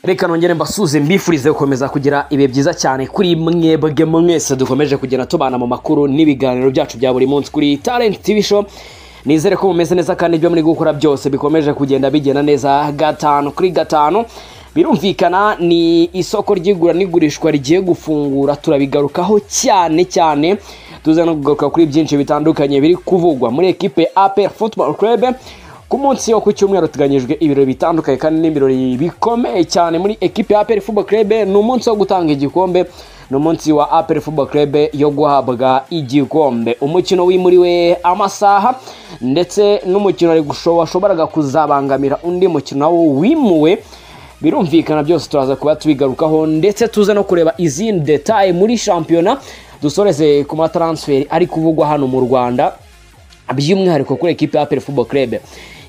reka nongere mbasuze mbifurize gukomeza kugira ibihe byiza cyane kuri mwebwe mwese dukomeje kugenda tubana mu makuru n'ibiganiro byacu bya buri munsi kuri talent tv show nizere ko mumeze neza kandi ibyo muri gukora byose bikomeje kugenda bigenda neza gatanu kuri gatanu birumvikana ni isoko ry'igura n'igurishwa rigiye gufungura turabigarukaho cyane cyane tuza no kugaruka kuri byinshi bitandukanye biri kuvugwa muri ekipe apel football club ku munsi wo ku cyumweru hateganyijwe ibirori bitandukanye kandi n'ibirori bikomeye cyane muri ekipe ya apel football club ni umunsi wo gutanga igikombe ni umunsi wa apel football club yo guhabwa igikombe umukino wimuriwe amasaha ndetse n'umukino washoboraga kuzabangamira undi mukino wimuwe birumvikana byose turaza kuba tubigarukaho ndetse tuze no kureba izindi detaye muri shampiyona dusoreze ku mataransiferi ari kuvugwa hano mu rwanda by'umwihariko kuri ekipe ya football club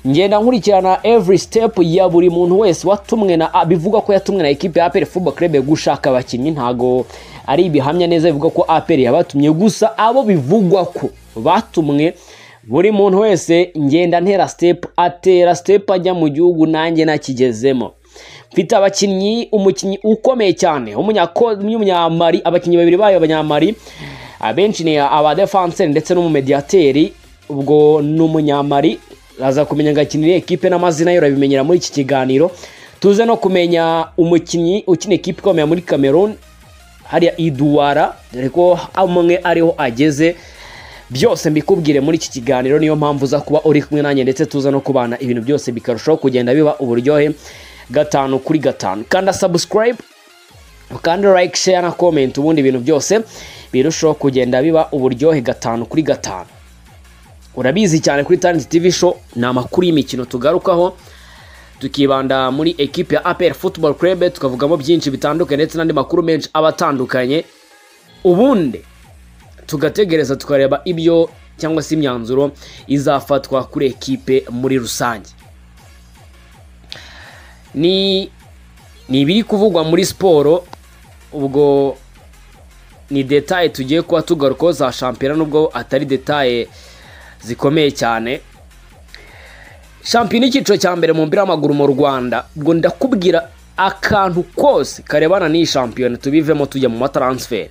ngenda nkurikirana every step ya buri muntu wese watumwe na bivugwa ko yatumwe na ekipe ya football club gushaka abakinnyi ntago ari ibihamya neza bivuga ko apel yabatumye gusa abo bivugwa ko batumwe buri muntu wese ngenda ntera step atera step ajya mu gihugu nanjye nakigezemo mfite abakinnyi umukinnyi ukomeye cyane w'umunyamari abakinnyi babiri bayo abanyamari abenshi ni abadefanseri ndetse n'umumediyateri ubwo ni umunyamari aza kumenya agakinira ekipe n'amazina ye urabimenyera muri iki kiganiro tuze no kumenya umukinnyi ukina ekipe ikomeye muri cameroon hariya iduwara dore ko amwe ariho ageze byose mbikubwire muri iki kiganiro niyo mpamvu uza kuba uri kumwe nanjye ndetse tuza no kubana ibintu byose bikarushaho kugenda biba uburyohe gatanu kuri gatanu kanda sabusikarayibe ukande like share na comment ubundi ibintu byose birushaho kugenda biba uburyohe gatanu kuri gatanu urabizi cyane kuri talent tv show ni amakuru y'imikino tugarukaho tukibanda muri ekipe ya apel football club tukavugamo byinshi bitandukanye ndetse n'andi makuru menshi aba atandukanye ubundi tugategereza tukareba ibyo cyangwa se imyanzuro izafatwa kuri ekipe muri rusange ni ibiri kuvugwa muri siporo ubwo ni detaye tugiye kuba tugarukaho za shampiyona nubwo atari detaye zikomeye cyane shampiyona icyiciro cya mbere mu mupira w'amaguru mu rwanda ubwo ndakubwira akantu kose karebana n'iyi shampiyona tubivemo tujya mu mataransiferi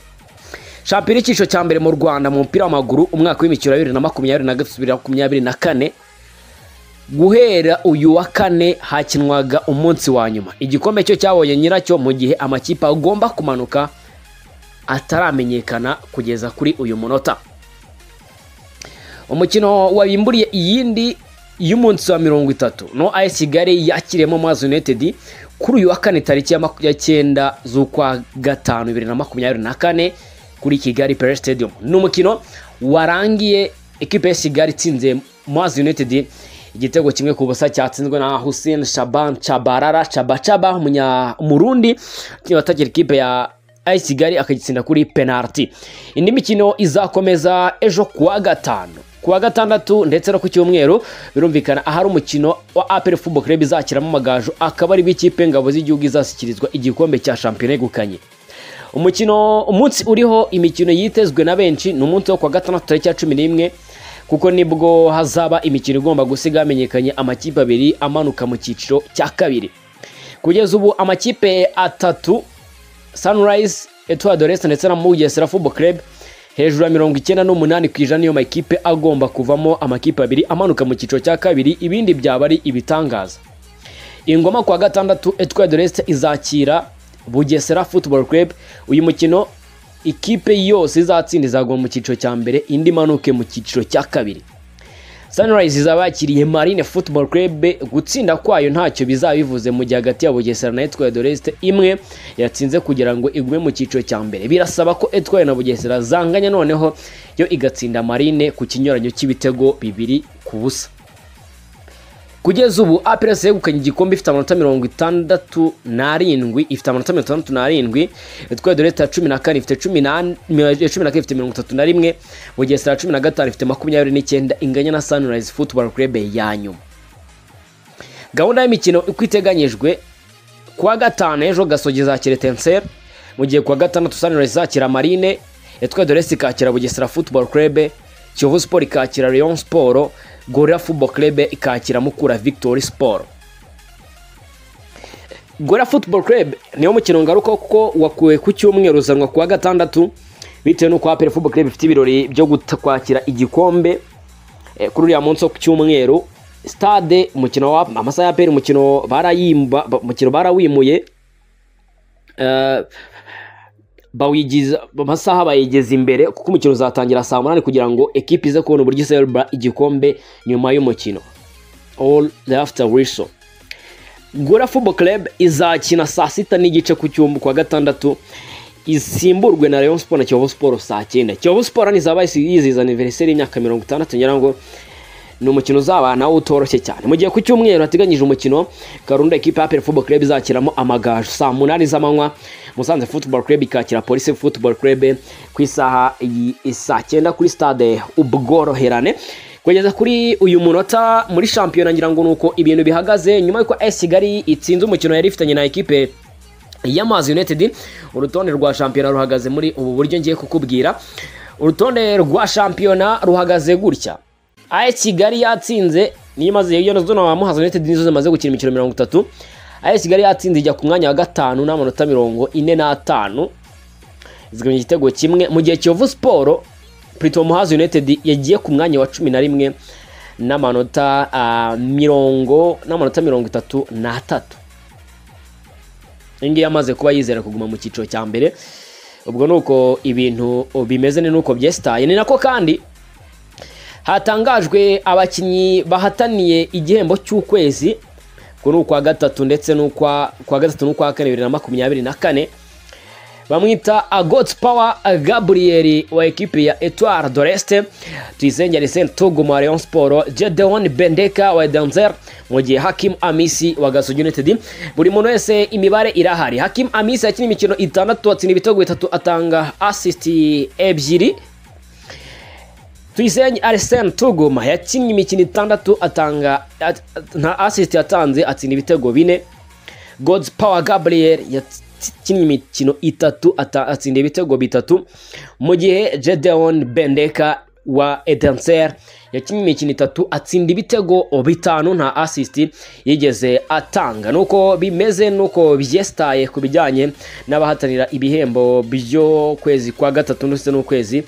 shampiyona icyiciro cya mbere mu rwanda mu mupira w'amaguru umwaka w'imikino wa bibiri na makumyabiri na gatatu bibiri na makumyabiri na kane guhera uyu wa kane hakinwaga umunsi wa nyuma igikombe cyo cyabonye nyiracyo mu gihe amakipe agomba kumanuka ataramenyekana kugeza kuri uyu munota umukino wabimburiye iyindi y'umunsi wa mirongo itatu no ayi kigali yakiriyemo mazi unitedi kuri uyu wa kane tariki ya cyenda z'ukwa gatanu bibiri na makumyabiri na kane kuri kigali pere stadium ni umukino warangiye ekipe ya kigali itsinze mazi unitedi igitego kimwe ku busa cyatsinzwe na Hussein Shaban Chabarara Chabachaba umunya-murundi watakira ikipe ya ayi kigali akagitsinda kuri penaliti indi mikino izakomeza ejo kuwa gatanu kuwa gatandatu ndetse no ku cyumweru birumvikana ahari umukino wa apel football club izakiramo amagaju akaba ari b'ikipe ngabo z'igihugu izashyikirizwa igikombe cya shampiyona yegukanye umukino umunsi uriho imikino yitezwe na benshi ni umunsi wo kuwa gatandatu tariki ya cumi n'imwe kuko nibwo hazaba imikino igomba gusiga hamenyekanye amakipe abiri amanuka mu cyiciro cya kabiri kugeza ubu amakipe atatu sunrise etwadorese ndetse na mugesera football club hejuru ya mirongo icyenda n'umunani ku ijana niyo makipe agomba kuvamo amakipe abiri amanuka mu cyiciro cya kabiri ibindi byaba ari ibitangaza ingoma kuwa gatandatu etwadorese izakira bugesera football club uyu mukino ikipe yose izatsinda izagwa mu cyiciro cya mbere indi manuke mu cyiciro cya kabiri sunrise izaba yakiriye marine football club gutsinda kwayo ntacyo bizaba bivuze mu gihe hagati ya bugesera na etwaye doresite imwe yatsinze kugira ngo igume mu cyiciro cya mbere birasaba ko etwaye na bugesera zanganya noneho yo igatsinda marine ku kinyuranyo cy'ibitego bibiri ku busa kugeza ubu apelasi yegukanye igikombe ifite amanota mirongo itandatu n'arindwi ifite amanota mirongo itandatu n'arindwi itwaye dore ya cumi na kane ifite cumi na kane ifite mirongo itatu na rimwe bugesera cumi na gatanu ifite makumyabiri n'icyenda inganya na sunrise football club ya nyuma gahunda y'imikino uko iteganyijwe kuwa gatanu ejo gasogi izakira etenseri mu gihe kuwa gatandatu sunrise izakira marine itwaye dore ikakira bugesera football club kiyovu siporo ikakira leon siporo gorira football club ikakira mukura victory sport gora football club niwo mukino ngaruka kuko wakuwe ku cyumweru uzanwa ku wa gatandatu bitewe n'uko aperi football club ifite ibirori byo guta- kwakira igikombe eh, kuri uriya munsi wo ku cyumweru stade umukino wa amasaha ya aperi umukino barayimba ba- umukino barawimuye Eh, bawigiza amasaha bayigeza imbere kuko umukino uzatangira saa munani kugira ngo ekipe ize kubona uburyo iserebura igikombe nyuma y'umukino all after whistle gura football club izakina saa sita n'igice ku cyumba ku wa gatandatu isimburwe na Rayon Sport na Kiyovu Sport saa cyenda Kiyovu Sport ntizaba yizihiza aniveriseri y'imyaka mirongo itandatu ngira ngo ni umukino uzaba nawo utoroshye cyane mu gihe ku cyumweru hateganyije umukino karunda ekipe ya Aperi Football Club izakiramo amagaju saa munani z'amanywa Musanze Football Club ikakira Police Football Club ku isaha y- saa cyenda kuri stade ubworoherane kugeza kuri uyu munota muri shampiyona ngira ngo ni uko ibintu bihagaze nyuma y'uko AS Kigali itsinze umukino yari ifitanye na ekipe y'amazi united urutonde rwa shampiyona ruhagaze muri ubu buryo ngiye kukubwira urutonde rwa shampiyona ruhagaze gutya AS Kigali yatsinze niyo imaze iyo nazo na Muhazi United nizo zimaze gukina imikino mirongo itatu AS Kigali yatsinze ijya ku mwanya wa gatanu n'amanota mirongo ine n'atanu izigabanya igitego kimwe mu gihe Kiyovu Sport Prito Muhazi United yagiye ku mwanya wa cumi na rimwe n'amanota ah, mirongo n'amanota mirongo itatu n'atatu iyi ngiyi amaze kuba yizera kuguma mu cyiciro cya mbere ubwo ni uko ibintu bimeze ni nuko byesitaye ni nako kandi hatangajwe abakinnyi bahataniye igihembo cy'ukwezi ku ni ukwa gatatu ndetse n'ukwa kwa gatatu n'ukwa kane bibiri na makumyabiri na kane bamwita agotsi pawa gaburiyeri wa ekipi ya etuwari doreste tuyisenge arisene tuguma wa leon siporo jedewoni bendeka wa edanzer mu gihe hakimu amisi wa gasogi unitedi buri muntu wese imibare irahari hakimu amisi yakina imikino itandatu atsinda ibitego bitatu atanga asisiti ebyiri Tuyisenge Arsene Tuguma yakinnye imikino itandatu atanga at- at- nta assist yatanze atsinda ibitego bine God's Power Gabriel yakinnye imikino itatu ata- atsinda ibitego bitatu mu gihe Gedeon Bendeka wa Edenser yakinnye imikino itatu atsinda ibitego bitanu nta assist yigeze atanga nuko bimeze nuko byesitaye ku bijyanye n'abahatanira ibihembo by'ukwezi kwa gatatu ndetse n'ukwezi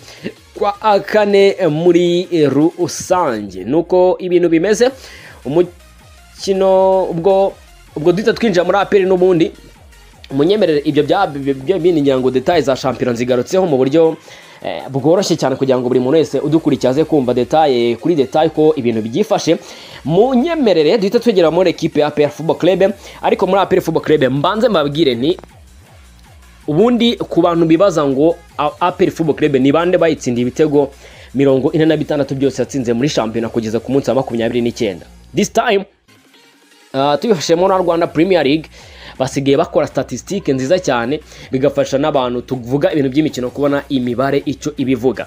kwa kane muri rusange nuko ibintu bimeze umukino ubwo ubwo duhita twinjira muri aperi n'ubundi munyemerere ibyo bya bya- bindi ngira ngo detaye za shampiyona zigarutseho mu buryo eh, bworoshye cyane kugira ngo buri muntu wese udukurikiye aze kumva detaye kuri detaye ko ibintu byifashe munyemerere duhita twegera muri ekipe ya APR Football Club ariko muri APR Football Club mbanze mbabwire nti ubundi ku bantu bibaza ngo A- APR Football Club ni bande bayitsindiye ibitego mirongo ine na bitandatu byose yatsinze muri shampiyona kugeza ku munsi wa makumyabiri n'icyenda this time Uh, tubifashemo na rwanda premier league basigaye bakora statisitike nziza cyane bigafasha n'abantu tuvuga ibintu by'imikino kubona imibare icyo ibivuga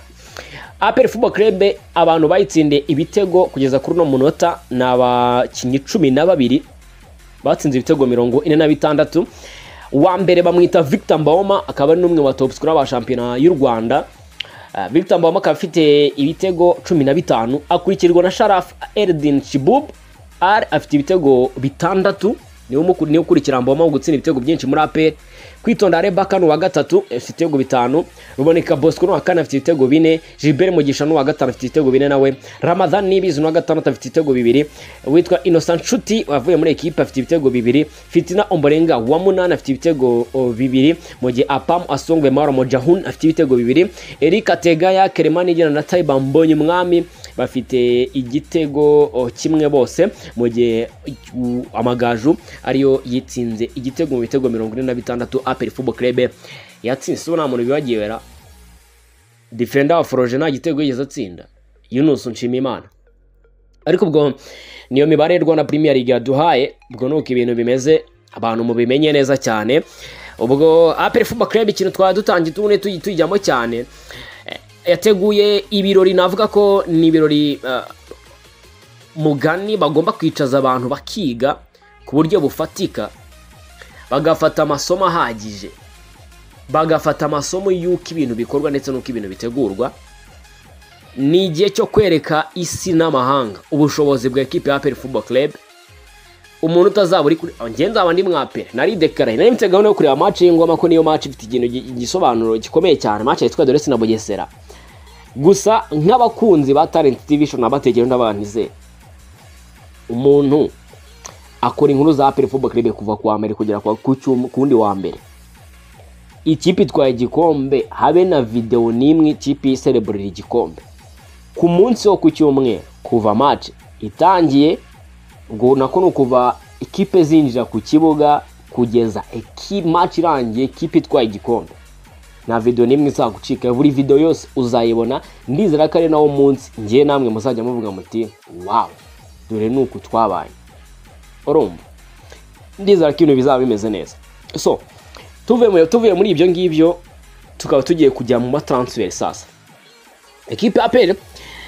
aperi football club abantu bayitsindiye ibitego kugeza kuri uno munota ni abakinnyi cumi na babiri batsinze ibitego mirongo ine na bitandatu uwa mbere bamwita victor mbawoma akaba ari n'umwe mu batopsikora ba shampiyona y'u rwanda Ah, victor mbawoma akaba afite ibitego cumi na bitanu akurikirwa na sharaf eldin shibub r afite ibitego bitandatu niwe umuku- niwe ukurikira mbawoma mu gutsinda ibitego byinshi muri aperi kwitonda rebaka ni uwa gatatu afite ibitego bitanu ruboneka bosco ni uwa kane afite ibitego bine gilbert mugisha ni uwa gatanu afite ibitego bine nawe ramadhan nibizi ni uwa gatandatu afite ibitego bibiri witwa innocent nshuti wavuye muri ekipe afite ibitego bibiri fitina omborenga wa munani afite ibitego o, bibiri mu gihe apam asongwe maro mojahun afite ibitego bibiri erika tegaya keremanigena na taiba mbonye umwami bafite igitego o, kimwe bose mu gihe u- amagaju ariyo yitsinze igitego mu bitego mirongo ine na bitandatu aperi fubo krebe yatsinze so nta muntu bibagiyera defenda wa foroje nta gitego yigeze atsinda yunus nshimiyimana ariko ubwo niyo mibare y'u rwanda premier league yaduhaye ubwo ni uko ibintu bimeze abantu mubimenye neza cyane ubwo aperi fuba krebe ikintu twari dutangiye tubundi tuyi- tuyijyamo cyane Eh, yateguye ibirori navuga ko ni ibirori eh, mugani bagomba kwicaza abantu bakiga ku buryo bufatika bagafata amasomo ahagije bagafata amasomo y'uko ibintu bikorwa ndetse n'uko ibintu bitegurwa ni igihe cyo kwereka isi n'amahanga ubushobozi bwa ekipe ya aperi fubo club umuntu utazaba uri kuri njye nzaba ndi mwapere nari dekaraye nari mfite gahunda yo kureba match y'ingoma ko niyo match ifite ikintu gi- igisobanuro gikomeye cyane match yitwa Doresi na Bugesera gusa nk'abakunzi ba Talent TV show nabategera ndabantize umuntu akora inkuru za Apple Football Club kuva ku wa mbere kugera ku wa- ku cyum- ku wundi wa mbere ikipe itwaye igikombe habe na videwo n'imwe ikipe isereburira igikombe ku munsi wo ku cyumweru kuva match itangiye ngo nako ni ukuva ikipe zinjira ku kibuga kugeza eki match irangiye ikipe itwaye igikombe nta video n'imwe izagucika buri video yose uzayibona ndizera ko ari nawo munsi ngiye namwe muzajya muvuga muti wawu dore ni uku twabaye urumva ndizera ko ibintu bizaba bimeze neza so tuvuye muri- tuvuye muri ibyo ngibyo tukaba tugiye kujya mu mataransiferi sasa ekipe ya peri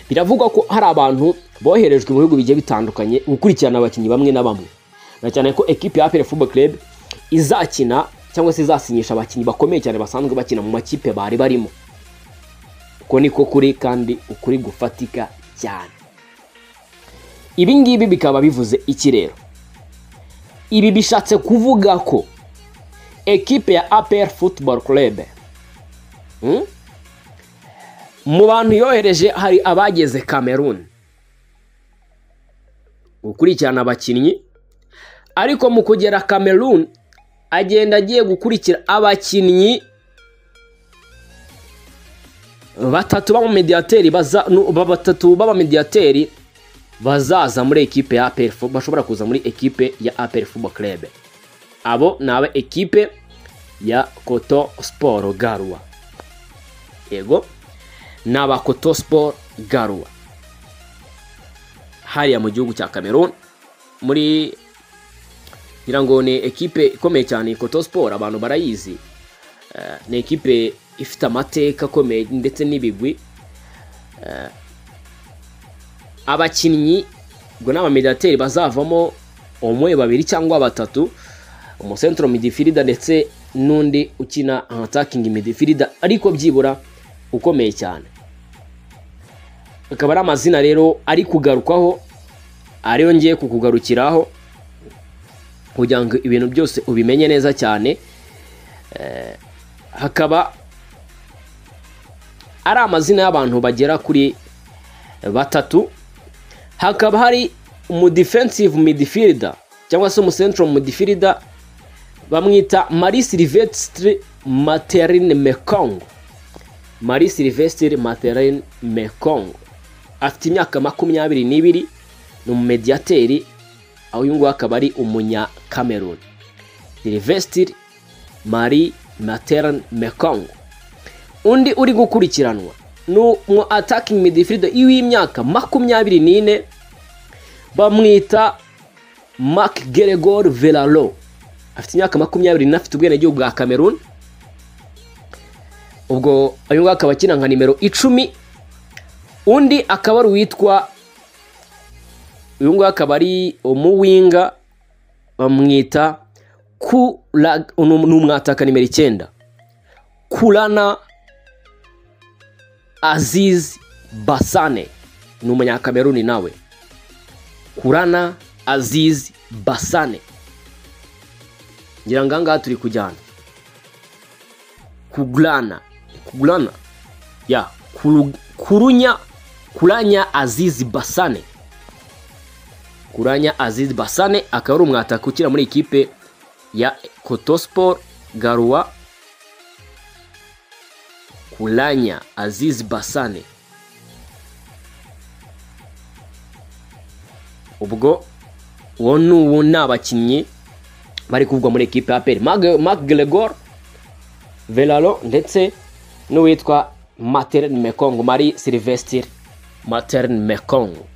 biravugwa ko hari abantu boherejwe mu bihugu bigiye bitandukanye gukurikirana abakinnyi bamwe na bamwe na cyane ko ekipe ya peri football club izakina cyangwa se izasinyisha abakinnyi bakomeye cyane basanzwe bakina mu makipe bari barimo uko niko kuri kandi ukuri gufatika cyane ibi ngibi bikaba bivuze iki rero ibi bishatse kuvuga ko ekipe ya APR Football Club hmm? mu bantu yohereje hari abageze Cameroon gukurikirana abakinnyi ariko mu kugera Cameroon agenda agiye gukurikira abakinnyi batatu b'abamediyateri baza nu- ba- batatu b'abamediyateri bazaza muri ekipe ya APR Fo- bashobora kuza muri ekipe ya APR Football Club abo ni aba ekipe ya koto siporo garwa yego ni aba koto siporo garwa hariya mu gihugu cya cameroon muri ngira ngo ni ekipe ikomeye cyane koto siporo abantu barayizi Eh, ni ekipe ifite amateka akomeye ndetse n'ibigwi Eh, abakinnyi ubwo ni abamediateri bazavamo umwe babiri cyangwa batatu umusentro midifirida ndetse n'undi ukina atakingi midifirida ariko byibura ukomeye cyane akaba ari amazina rero ari kugarukwaho ariyo ngiye kukugarukiraho kugira ngo ibintu byose ubimenye neza cyane Eh, hakaba ari amazina y'abantu bagera kuri batatu hakaba hari umudefensive midifirida cyangwa se umusentro midifirida bamwita Marie Sylvestre Materine Mekongo Marie Sylvestre Materine Mekongo afite imyaka makumyabiri n'ibiri ni umumediyateri aho uyu nguyu akaba ari umunya Cameroon Sylvestre Marie Materine Mekongo undi uri gukurikiranwa ni umu attacking midfielder w'imyaka makumyabiri n'ine bamwita Mark Gregor Velalo afite imyaka makumyabiri n'ine afite ubwenegihugu bwa Cameroon ubwo uyu nguyu akaba akina nka nimero icumi undi akaba ari uwitwa uyu nguyu akaba ari umuwinga bamwita kura ni umwataka nimero icyenda kurana aziz basane ni umunyakameruni nawe kurana aziz basane ngira ngo aha ngaha turi kujyana kugurana kugurana ya kuru- kurunya kuranya aziz basane kuranya aziz basane akaba ari umwataka ukina muri ikipe ya kotospor garua kulanya aziz basane ubwo uwo ni uwo ni abakinnyi bari kuvugwa muri ekipe ya peri mark gregor velalo ndetse n'uwitwa materne mekongo mari silvestre materne mekongo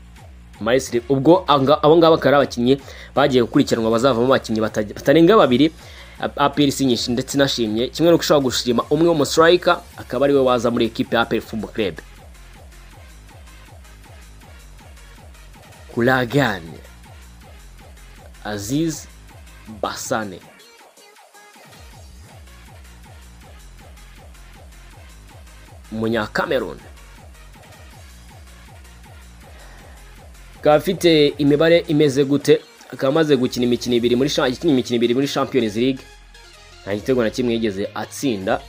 Mari Sylv- ubwo anga- abo ngabo akaba ari abakinnyi bagiye gukurikiranwa bazavamo abakinnyi bata- batarenga babiri A- aperi sinyishe ndetse inashimye kimwe n'uko ushobora gushima umwe w'umusirayika akaba ariwe waza muri ekipe ya aperi fumbo kerebe kuragane aziz basane umunyakameruni akaba afite imibare imeze gute akaba amaze gukina imikino ibiri muri sha- yakinnye imikino ibiri muri Champions League nta gitego na kimwe yigeze atsinda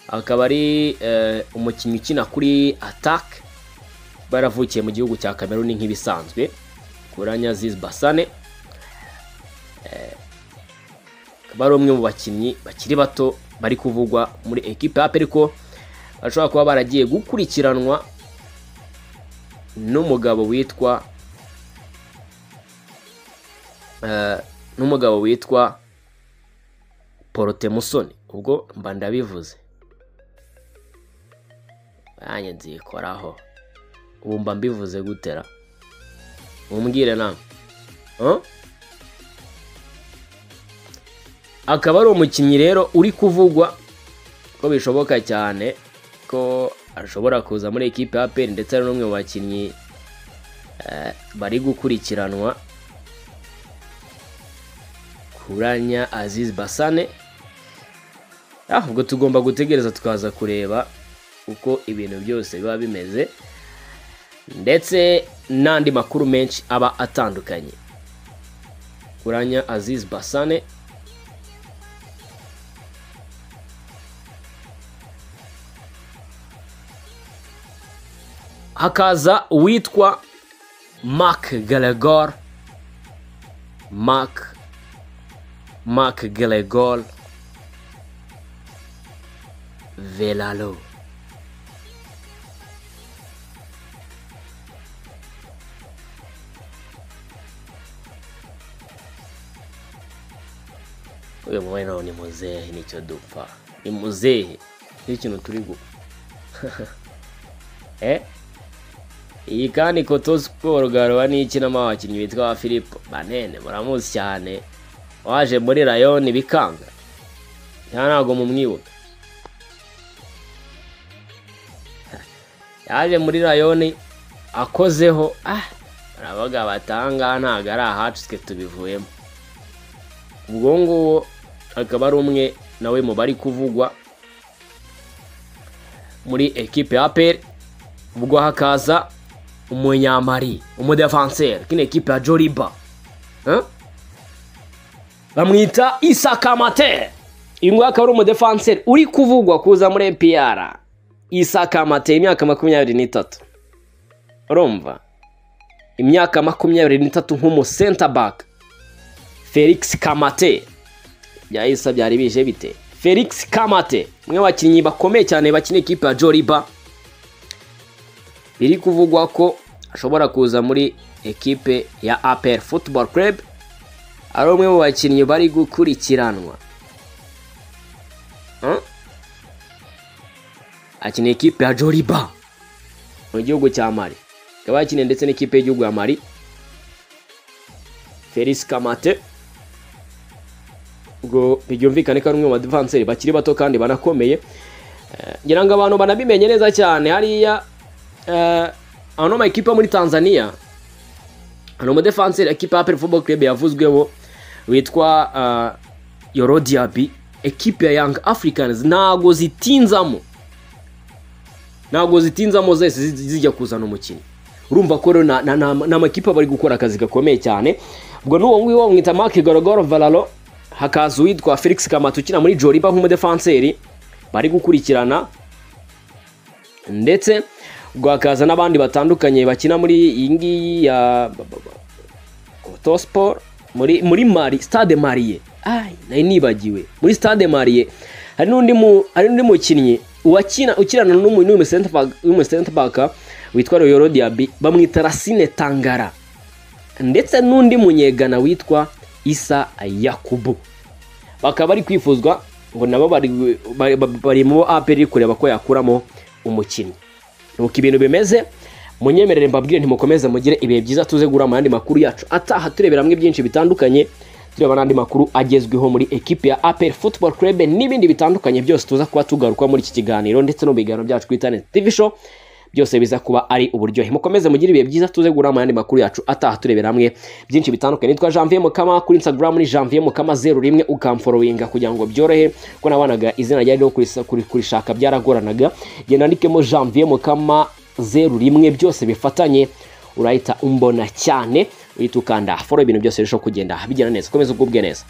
akaba ari eh, umukinnyi ukina kuri attack baravukiye mu gihugu cya Cameroon nk'ibisanzwe Kuranya Aziz Basane Eh, akaba ari umwe mu bakinnyi bakiri bato bari kuvugwa muri ekipe yape ariko bashobora kuba baragiye gukurikiranwa n'umugabo witwa eh, n'umugabo witwa porotemusoni ubwo mba ndabivuze nanjye nzikoraho ubu mba mbivuze gutera mumbwire nawe Huh? akaba ari umukinnyi rero uri kuvugwa ko bishoboka cyane ko ashobora kuza muri ekipe ya peri ndetse ari n'umwe mu bakinnyi eh, bari gukurikiranwa kuranya aziz basane Ah, ubwo tugomba gutegereza tukaza kureba uko ibintu byose biba bimeze ndetse n'andi makuru menshi aba atandukanye kuranya aziz basane hakaza uwitwa mark galegor mark mark galegor velalo uyu mwene ni muzehe nicyo dupfa ni muzehe n'ikintu turi gupfa eh? iyi kandi koto siporo garura n'ikinamo abakinnyi bitwa ba philippe banene muramuzi cyane waje muri rayoni bikanga nta ntabwo mumwibuka yaje muri rayoni akozeho ah baravuga batanga ntabwo ari ahacu twe tubivuyemo ubwo nguwo akaba ari umwe nawe mu bari kuvugwa muri ekipe ya aperi ubwo hakaza umunyamari umudefanseri kino ekipe ya joriba Huh? bamwita isakamate uyu nguyu akaba ari umudefanseri uri kuvugwa kuza muri epr isakamate imyaka makumyabiri n'itatu urumva imyaka makumyabiri n'itatu nk'umusenta baka felix kamate byahise byari bije bite felix kamate umwe mu bakinnyi bakomeye cyane bakina ikipe ya joriba biri kuvugwa ko ashobora kuza muri ekipe ya APR Football Club ari umwe mu bakinnyi bari gukurikiranwa Huh? akina ekipe ya Joliba mu gihugu cya Mali akaba yakiniye ndetse n'ikipe y'igihugu ya Mali Felix Kamate ubwo byumvikane ko ari umwe mu badivanseri bakiri bato kandi banakomeye Eh, ngira ngo abantu banabimenye neza cyane hariya eh, ano ma ekipa muri Tanzania hari umudefanseri ekipa ya Apple Football Club yavuzweho witwa eh, Yoro Diaby ekipe ya Young Africans ntago zitinzamo ntago zitinzamo zese zi- zijya kuzana umukinnyi urumva ko rero na- na- na- ni amakipe bari gukora akazi gakomeye cyane ubwo n'uwo nguwo bamwita Mark Gorogoro Valalo hakaza uwitwa Felix Kamatu ukina muri Joliba nk'umudefanseri bari gukurikirana ndetse ubwo hakaza n'abandi batandukanye bakina muri iyi ngiyi ya Koto Sport muri muri Mali Stade Malie ai nari nibagiwe muri Stade Malie hari n'undi mu hari n'undi mukinnyi uwakina ukirana n'umu n'umu center back n'umu center back witwa Royoro Diaby bamwita Racine Tangara ndetse n'undi munyegana witwa Isa Yakubu bakaba bari kwifuzwa ngo nabo bari- bari- bari mu aperi kureba ko yakuramo umukinnyi nuko ibintu bimeze munyemerere mbabwire ntimukomeze mugire ibihe byiza tuze guhura mu yandi makuru yacu ataha turebera hamwe byinshi bitandukanye tureba n'andi makuru agezweho muri ekipe ya aperi football club n'ibindi bitandukanye byose tuza kuba tugaruka muri iki kiganiro ndetse no mu biganiro byacu kuri internet tv show byose biza kuba ari uburyohe mukomeze mugire ibihe byiza tuze guhura mu yandi makuru yacu ataha turebera hamwe byinshi bitandukanye nitwa janvier mukama kuri instagram ni janvier mukama zeru rimwe ukamforowinga kugira ngo byorohe kuko nabanaga izina ryari ryo kurisa- kuri- kurishaka byaragoranaga genda ndikemo janvier mukama zeru rimwe byose bifatanye urahita umbona cyane uhita ukanda foro ibintu byose birushaho kugenda bigenda neza ukomeze ugubwe neza